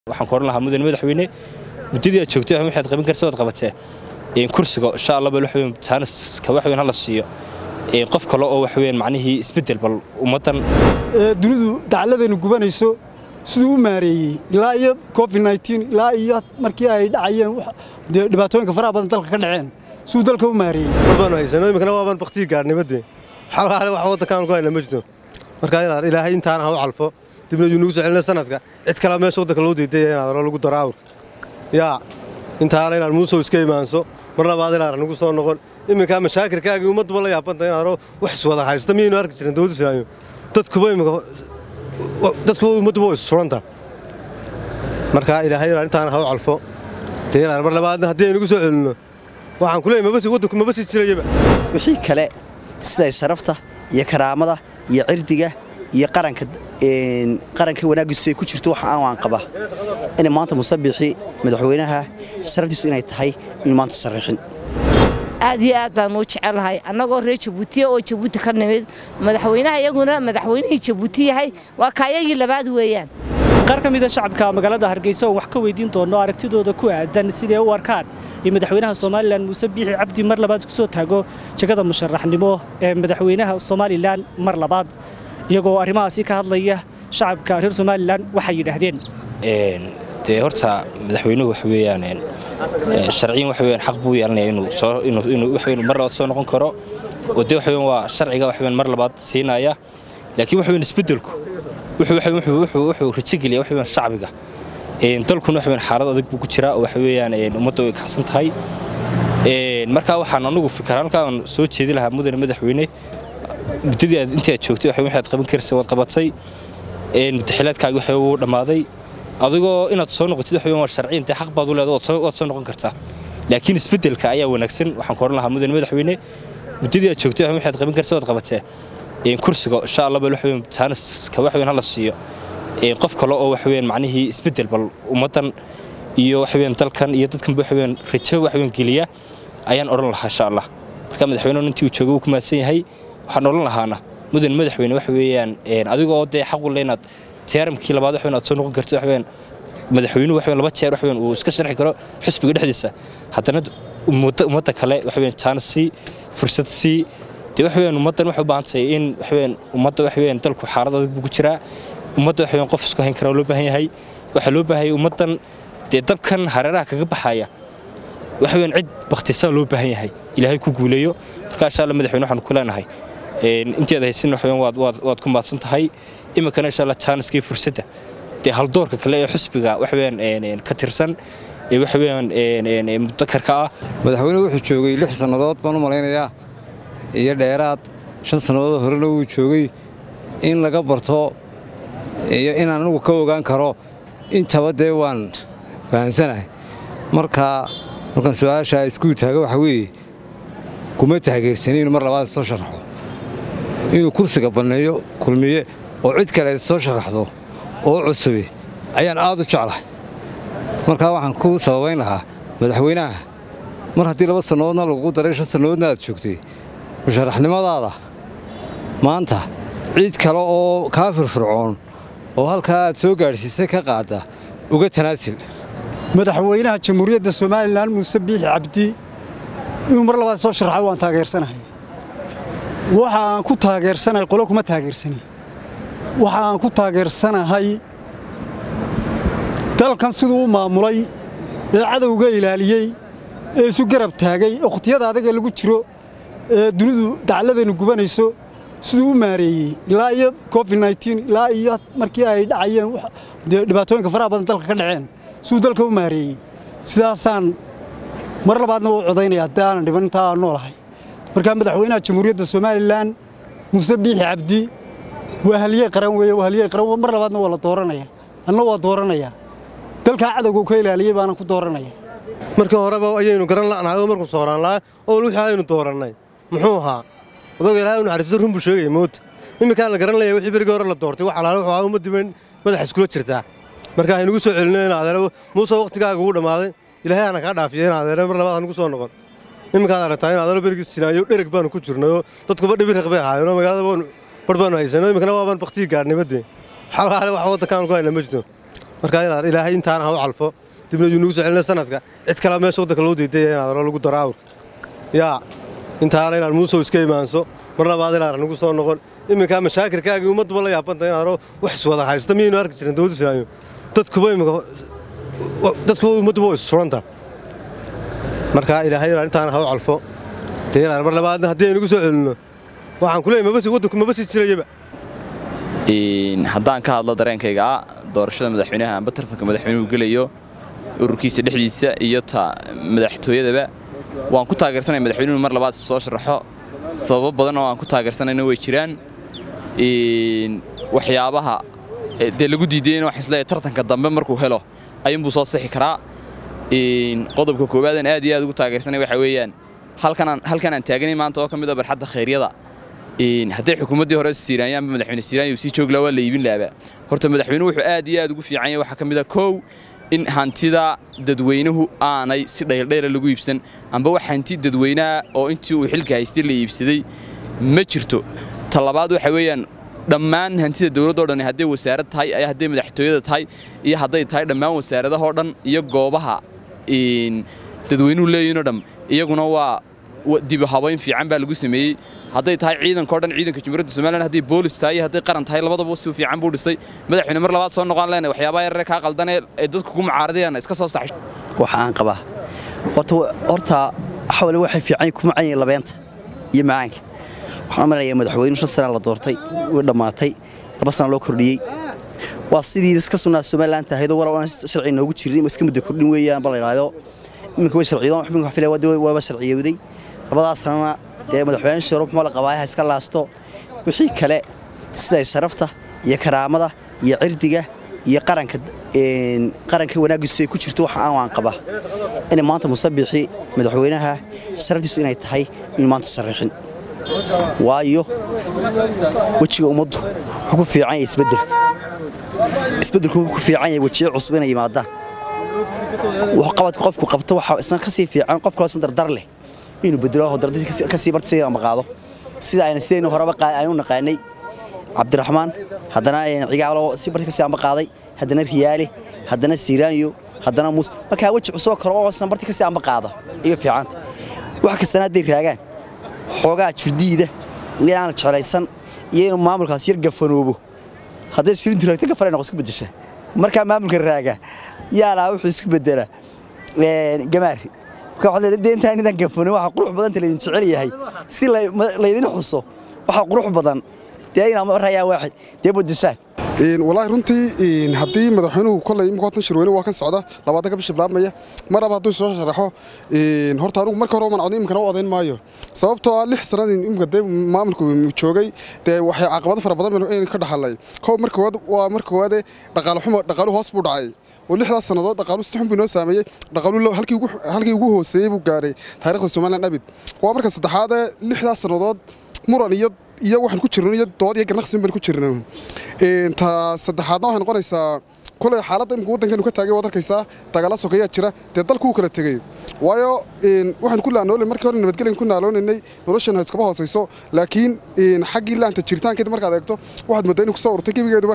waxaan ku oran lahaa mudane madaxweyne muddadii aad joogtay waxaad qaban karsa waad qabatee kursiga insha allah bal waxweyn taaniska waxweyn hala siiyo qof kale oo waxweyn macnihii isbeddel bal ummaddan dunidu dacaladeenu gubanayso siduu u maareeyey ilaa iyo covid ilaa iyo markii ay dhacayeen dee dhibaatooyinka faraha badan dalka ka dhaceen siduu dalka u maareeyey baanu haysano iminkana waabaan baktigii gaarnimadee xalhaale wax waddankaan ku hayna ma jirto markaa inaad ilaahay intaana ha u calfo dibna yuu nugu soo celina sanadka cid kalea meesha waddanka loo diidaya inaad hore lagu daro awr yaa intaana inaad muusow iska imaanso mar labaad inaad nagu soo noqon iminkaa mashaakirkaagii ummadduba la yaabanta inaad hore wax iswada haysta miyaynu arki jirin dowladda islaamiya dadkuba iminka dadkuba ummadduba way suranta markaa ilaahay inaad intaana ha u calfo dee inaad mar labaadna haddii aynugu soo celinno waxaan ku leeyay mabasi waddanku maba sii jirayaba wixii kale siday sharafta iyo karaamada iyo cirdiga iyo qaranka qaranka wanaaggiisu ay ku jirto wax aan waan qaba inay maanta musabixi madaxweynaha sharaftiisu inay tahay in maanta sarrixin aad iyo aad baan uu jecelahay annagoo reer jabuutiya oo jabuuti ka nimid madaxweynaha iyaguna madaxweynihii jabuuti yahay waa kaayagii labaad weeyaan qaar ka mida shacabka magaalada hargeysa oo wax ka weydiin doono aragtidooda ku aadan siday u arkaan iyo madaxweynaha somalilan muuse biixi cabdi mar labaad kusoo taago jegada musharaxnimo ee madaxweynaha somalilan mar labaad iyagoo arrimahaasi ka hadlaya shacabka reer somalilan waxay yidhaahdeen dee horta madaxweynuhu waxa weeyaan sharciyan waxa weeyaan xaq buu yeelanaya inuu soo inuu inuu waxa weeyaan mar labaad soo noqon karo oo dee waxa weeyaan waa sharciga waxa weeyaan mar labaad siinaya laakiin waxa weeyaan isbeddelku wuxuu waxa wuxuu wuxuu wuxuu rajigeliya waxa weeyaan shacbiga een dalkuna waxa weeyaan xaalad adag buu ku jiraa oo waxa weeyaan ummadda way kacsan tahay een marka waxaan anigu fikiraan halkaan soo jeedi lahaa mudane madaxweyne muddadii aad intii aad joogtay waxa waxaad qaban karsa waad qabatay een mutaxilaadkaaga waxa uu dhamaaday adigoo inaad soo noqotid waxa weeyaan waa sharciyan xaq baad u leedahay waad soo noqon kartaa laakiin isbeddelka ayaa wanaagsan waxaan ku oran lahaa mudane madaxweyne muddadii aad joogtay waxa waxaad qaban karsa waad qabatee een kursiga insha allah bal waxa weeyaan taaniska waxa weeyaan hala siiyo een qof kale oo waxa weeyaan macnihii isbeddel bal ummaddan iyo waxa weeyaan dalkan iyo dadkan waxa weeyaan rajo waxa weeyaan geliya ayaan oran lahaa insha allah marka madaxweynuhu intii uu joogo uu ku mahadsan yahay waxaan oran lahaana mudan madaxweyne waxa weeyaan een adigoo dee xaq u leh inaad tiyaaramkii labaad waxa weeyaan aad soo noqon karto waxa weeyaan madaxweynuhu waxa weeyaan laba jeer waxa weeyaan uu iska sharxi karo xisbiga dhexdiisa haddana ummadda kale waxa weeyaan chance si fursad si dee waxa weeyaan ummaddan waxay u baahan tahay in waxa weeyaan ummadda waxa weeyaan dalku xaalad adag buu ku jiraa ummadda waxa weeyaan qof isku hayn kara loo baahan yahay waxaa loo baahan yahay ummaddan dee dabkan hareeraha kaga baxaya waxa weeyaan cid bakhtisaa loo baahan yahay ilaahay ku guuleeyo marka insha allah madaxweyne waxaan ku leenahay intii aad haysin waxa weeyaan waad waad waad ku mahadsan tahay iminkana insha allah chanskii fursadda dee haldoorka kale ee xusbiga waxa weeyaan ka tirsan ee waxa weeyaan mudakarka ah madaxweynuhu wuxuu joogay lix sannadood baan u malaynayaa iyo dheeraad shan sannadood horena wuu joogay in laga barto iyo inaan anigu ka ogaan karo intaba dee waan fahansanahay marka markaan su-aashaa iskuu taaga waxa weeye kuma taageersanin inuu mar labaad soo sharaxo inuu kursiga banneeyo kulmiye oo cid kale soo sharaxdo oo cusubi ayaan aad u jeclahay markaa waxaan ku sababayn lahaa madaxweynaha mar haddii laba sannadoodna lagugu daray shan sannadoodna aad joogtay musharaxnimadaada maanta cid kale oo kaa firfircoon oo halkaa aad soo gaadhsiisay ka qaadda uga tanaasil madaxweynaha jamhuuriyadda somalilan muuse biixi cabdi inuu mar labaad soo sharaxo waan taageersanahay waxa aan ku taageersanahay qolo kuma taageersanin waxa aan ku taageersanahay dalkan siduu u maamulay ee cadowga ilaaliyey ee isu garab taagay okhtiyada adaga lagu jiro ee dunidu dacaladeenu gubanayso siduu u maareeyey ilaa iyo covid ilaa iyo markii ay dhacayeen dee dhibaatooyinka faraha badan dalka ka dhaceen siduu dalka u maareeyey sidaasaan mar labaadna u codaynaya haddii aanan dhiban intaa aan noolahay markaa madaxweynaha jamhuuriyadda somalilan muuse biixi cabdi waa haliyey qaran weeye waa haliyey qaran mar labaadna waa la dooranaya anna waa dooranayaa dalkaa cadowga ka ilaaliyey baanan ku dooranaya markii horeba ayaynu garan la'nahay oo markuu sooraan lahaa oo wixii aynu doorannay muxuu ahaa adoga ilaahay u naxariisto run buu sheegaya moota iminkaan la garan laya wixii berigii hore la doortay wax alaale wuxuu ahaa ummaddii bayn madaxa iskula jirtaa marka haynugu soo celino in adeere muuse wakhtigaaga ugu dhammaaday ilaahay aana kaa dhaafiya in adeere mar labaad hanugu soo noqon iminkaad aragtaa in adeero berigii sinaayo dhereg baanu ku jirnayoo dadkuba dhibi raq bay ahaayeenoo magaalada bar baanu haysano iminkana waabaan baktigii gaarnimadee xalhaale wax waddankaan ku hayna ma jirto markaa inaad ilaahay intaana ha u calfo dibna yuu nugu soo celina sanadka cid kalea meesha waddanka loo diiday inaad hore lagu daro awr yaa intaana inaad muusow iska imaanso mar labaad inaad nagu soo noqon iminkaa mashaakirkaagii ummadduba la yaabanta inaad hore wax iswada haysta miyaynu arki jirin dowladda islaamiya dadkuba iminka dadkuba ummadduba way isuranta markaa ilaahay inaad intaana ha u calfo dee inaad mar labaadna haddii aynugu soo celinno waxaan ku leeyahay mabasi waddanku mabasi jirayaba haddaan ka hadlo dareenkayga ah doorashada madaxweynaha amba tartanka madaxweynuhu gelayo ururkiisa dhexdiisa iyo ta madaxtooyadaba waan ku taageersanaya madaxweynuhu mar labaad soo sharaxo sababo badan oo aan ku taageersanayna way jiraan waxyaabaha dee lagu diidayna waxaan isleeyahay tartanka dambe markuu helo ayuunbuu soo sixi karaa qodobka koowaadaan aad iyo aad ugu taageersanaya waxaa weeyaan halkan aan taaganay maanta oo ka mid a barxadda khayryada hadday xukuumaddii hore siiraanya amba madaxweyne siiraanya uu sii joog lahaa waa la iibin lahabaa horta madaxweynuhu wuxuu aad iyo aad ugu fiican yahay waxaa ka mid a kow in hantida dadweynuhu aanay si dhayldhayla lagu iibsan amba wax hanti dadweynaha oo intii uu xilka haystay la iibsaday ma jirto ta labaad waxa weeyaan dhammaan hantida dowladdo dhan hadday wasaarad tahay hadday madaxtooyada tahay iyo hadday tahay dhammaan wasaaradahoo dhan iyo goobaha dadweynuhu leeyihinoo dham iyaguna waa dibu habayn fiican baa lagu sameeyey hadday tahay ciidanka o dhan ciidanka jumhuuriyadda somalilan hadday boolis tahay iyo hadday qaran tahay labadaba si fiican buu dhisay madaxweyne mar labaad soo noqon leenahay waxyaabaha yarare kaa qaldanee ay dadku ku mucaaradayaan iska soo saxay waxa aan qabaa horta horta xawle waxay fiican kuma canyiin labeenta iyo macaanka waxaan umaleeyaa madaxweyne shan sana la doortay way dhammaatay laba sana loo kordhiyey waa sidii iska sunnaa somalilan tahaydoo walow aan sharci noogu jirin iska muddo kordhin weeyaan ba la yidhaahdo iminka way sharciyoon iminka wax filaya waaba sharciyowday labadaas sanana dee madaxweyne shiro muxuu la qabaa ha iska laasto wixii kale siday sharafta iyo karaamada iyo cirdiga iyo qaranka qaranka wanaaggiisu ay ku jirto waxa aan waan qabaa inay maanta musabixi madaxweynaha sharaftiisu inay tahay in maanta sarrixin waayo wejiga ummaddu wuxuu ku fiican yahay isbeddel isbeddelku wuxuu ku fiican yahay wejiyo cusub inay yimaadaan wax qabad qofku qabto waxa isna ka sii fiican qof kale san dardar leh inuu bedelo dardar ka sii barta sidii ama qaado sida ayna sidaynu horeba aynu naqaanay cabdiraxmaan haddana cigaalo si barta ka sii ama qaaday haddana riyaale haddana siiraanyo haddana muus markaa weji cusub kale oo isna barta ka sii ama qaada iyo fiicanta wax kastana hadday raagaan xoogaa jirdiida iyo aan jeclaysan iyo inuu maamulkaas yar gafanoobo hadday sirintu raagta gafanay noqo isku bedesha markaa maamulka raaga yaalaa wuxuu isku bedelaa gamaari marka waxaad leedahay dee intaan intaan gafanin waxa qurux badan laydin jecel yahay si laydin xuso waxa qurux badan dee inaa marayaa waaxid dee bedeshaan walaahi runtii haddii madaxweynuhu kolay imika watan shirweyne waa kan socda labaatanka bisha bilaabmaya mar aba hadduu soo sharaxo horta anigu marka hore man imikana u odayn maayo sababtoo ah lix sanadii imika dee maamulku joogay dee waxay caqabado fara badan aynu ka dhaxalay kow marka koowaad waa marka koowaade dhaqaale xumo dhaqaaluhu hoos buu dhacay oo lixdaas sannadood dhaqaalu si xun buu inoo saameeyey dhaqaalu halkii ugu hooseeyey buu gaaray taariikhda somaliland abid waa marka saddexaade lixdaas sannadood muran iyo iyo waxaan ku jirno iyo dood iyo ganacsi baan ku jirno ta saddexaadna waxay noqonaysaa kulay xaaladda imika waddankeenu ka taagay waad arkaysaa dagaalla sokeeyaa jira dee dalku uu kala tegey waayo waxaan ku laanoolay markii hore nabadgelyan ku naaloonaynay noloshan iskaba hoosayso laakiin xaggii laanta jiritaankeeda markaad eegto waxaad mooddaa inay kusoo urtay gebigeeduba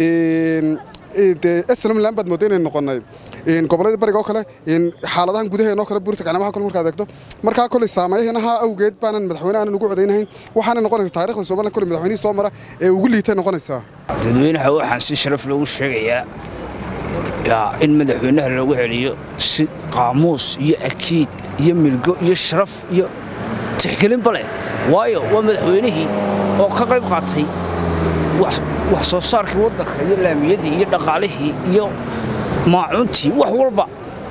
dee eslamland baad moodda inaynu noqonnay gobolladii bariga oo kale xaaladahan gudaheena oo kale buurta gacnamaha kale markaad eegto markaa kolay saameeyahanaha awgeed baanan madaxweyne aanan ugu codaynahayn waxaana noqonaysa taariikhda somaliland kolay madaxweynihii soo mara ee ugu liitay noqonaysaa dadweynaha waxaan si sharaf loogu sheegayaa in madaxweynaha loogu celiyo si qaamuus iyo akiid iyo milgo iyo sharaf iyo tixgelinba leh waayo waa madaxweynihii oo ka qayb qaatay wax soo saarkii waddanka iyo laamiyadii iyo dhaqaalihii iyo maacuuntii wax walba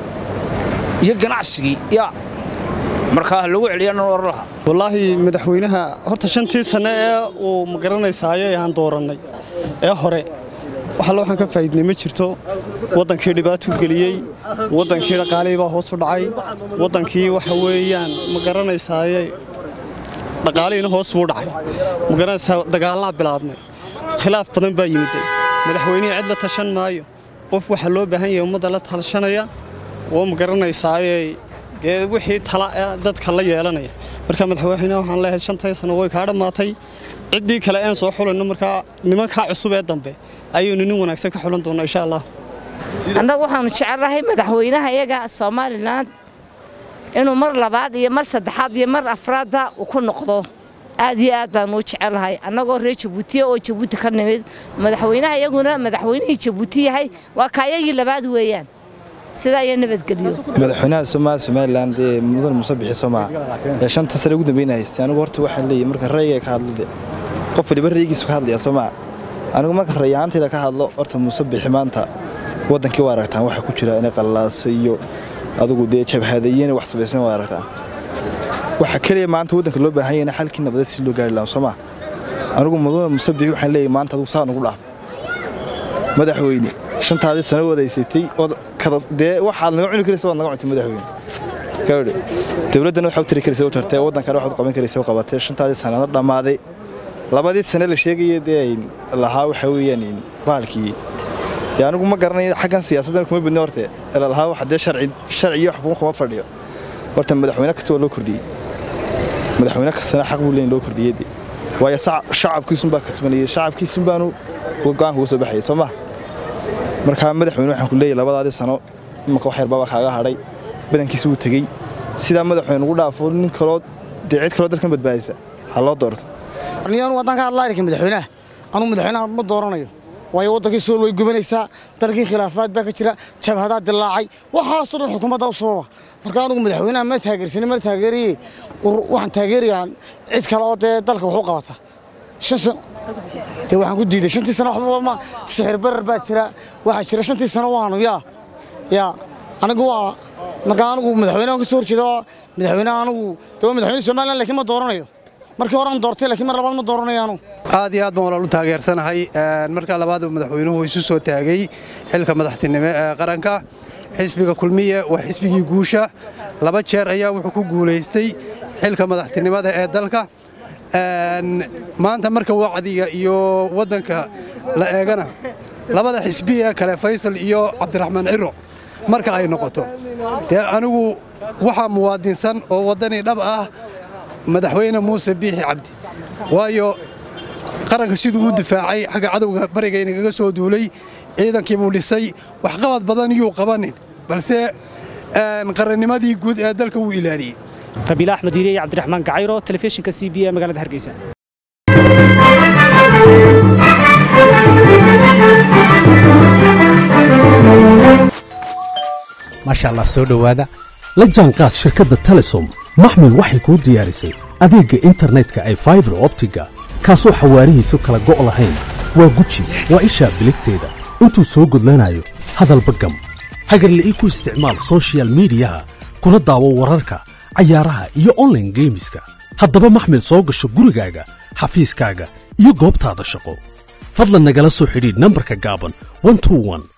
iyo ganacsigii yaa markaa lagu celiyaan oran lahaa wallaahi madaxweynaha horta shantii sanne ee uu ma garanaysaayo aan doorannay ee hore waxalle waxaan ka faa'iidnay ma jirto waddankii dhibaatuu geliyey waddankii dhaqaalihii baa hoos u dhacay waddankii waxa weeyaan ma garanaysaaye dhaqaalihiina hoos buu dhacay ma garanaysaa dagaallaa bilaabmay khilaaf badan baa yimiday madaxweynihii cid la tashan maayo qof waxaa loo baahan yahay ummadda la talshanaya oo ma garanaysaaye dee wixii tala dadka la yeelanaya marka madaxweynaha waxaan leeyahay shantii sano way kaa dhammaatay ciddii kale aan soo xulayno markaa nimankaa cusub ee dambe ayaynu nin wanaagsan ka xulan doonnaa insha allah annagu waxaanu jecelnahay madaxweynaha iyaga somalilan inuu mar labaad iyo mar saddexaad iyo mar afraadda uu ku noqdo aad iyo aad baanu u jecelnahay annagoo reer jabuutiya oo jabuuti ka nimid madaxweynaha iyaguna madaxweynihii jabuuti yahay waa kaayagii labaad weeyaan sidaa iyo nabadgelyo madaxweynaha Soomaaliya Somaliland ee mudan musabixi Soomaa ee shanta sano ugu dambeeyay haystay anigu horta waxaan leeyahay marka rayga ka hadlade qof waliba raygiisa ka hadlaya Soomaa anigu marka rayaantayda ka hadlo horta musabixi maanta wadankii waa aragtaan waxa ku jira inay qalalaas iyo adigu dee jabhadayeen wax sameysna waa aragtaan waxa kaliya maanta wadanka loo baahan yahay xalkii nabadeed si loo gaari lahaa Soomaa anigu mudan musabixi waxaan leeyahay maanta adigu saan ugu dhaaf madaxweyne shantaadii sano wadaysatay dee waxaad naga cuni karaysa waad naga cuntay madaxweyne kawdhe dowladdana waxaa u tiri karaysa u tartay waddankana waxaad qaban karaysa u qabatay shantaadii sanana dhammaaday labadii sane la sheegaya dee ay lahaa waxa weeyaan bahalkii dee anigu ma garanayo xaggan siyaasaddan kuma badni horte ela lahaa waxa dee sharci sharci iyo xukun kuma fadhiyo horta madaxweyne kasta waa loo kordhiyey madaxweyne kastana xaq buu leeyahay loo kordhiyey dee waayo shacabkiisun baa kasbanayay shacabkiisun baanu go'aanka uga soo baxayay soo maha markaa madaxweyne waxaan ku leeyahay labadaadii sano imanka wax yar baaba kaaga hadhay badankiisa wuu tegey sidaa madaxweyne ugu dhaafo nin kaloo dee cid kaloo dalkan badbaadisa ha loo doorto anu waddanka hadlaarika madaxweynaha anuu madaxweynaha ma dooranayo waayo waddankii sool way gubanaysaa dalkii khilaafaad baa ka jira jabhadaa dilaacay waxaasoo dhan xukuumadda u sababa marka anugu madaxweynaha ma taageersani mana taageeraye waxaan taageerayaa cid kale oo dee dalka wax u qabata shan sano dee waxaan ku diiday shantii sano waxba ma sixir barar baa jira waxaa jira shantii sano waanu yaa yaa anigu waa marka anigu madaxweynaha ka soo horjeeda madaxweynaha anigu dee madaxweyne somaliland laakiin ma dooranayo markii horaan doortay laakiin mar labaad ma dooranayo anigu aad iyo aad baan walaal u taageersanahay markaa labaad madaxweynuhu isu soo taagay xilka madaxtinimo ee qaranka xisbiga kulmiye waa xisbigii guusha laba jeer ayaa wuxuu ku guulaystay xilka madaxtinimada ee dalka maanta marka wacdiga iyo waddanka la eegana labada xisbi ee kale faysal iyo cabdiraxmaan ciro marka ay noqoto dee anigu waxaa muwaadinsan oo waddani dhab ah madaxweyne muuse biixi cabdi waayo qaranka siduu u difaacay xagga cadowga barigaynagaga soo duulay ciidankii buu dhisay waxqabad badan yuu qabanin balse qarannimadii guud ee dalka wuu ilaaliyey rabiila axmed hiire iyo cabdiraxmaan gacayro telefishinka c b ee magaalada hargeysa maasha allah soo dhowaada la jaanqaad shirkadda telesom maxmil waxay kuu diyaarisay adeegga internetka ay faibar optiga kaasoo xawaarihiisu kala go' lahayn waa guji waa ishaa biligteeda intuu soo gudlanayo hadalba gam hagarle ii ku isticmaal sochial midiyaha kuna daawo wararka cayaaraha iyo onlaine geemiska haddaba maxmil soo gasho gurigaaga xafiiskaaga iyo goobtaada shaqo fadlan nagala soo xidhiidh nambarka gaaban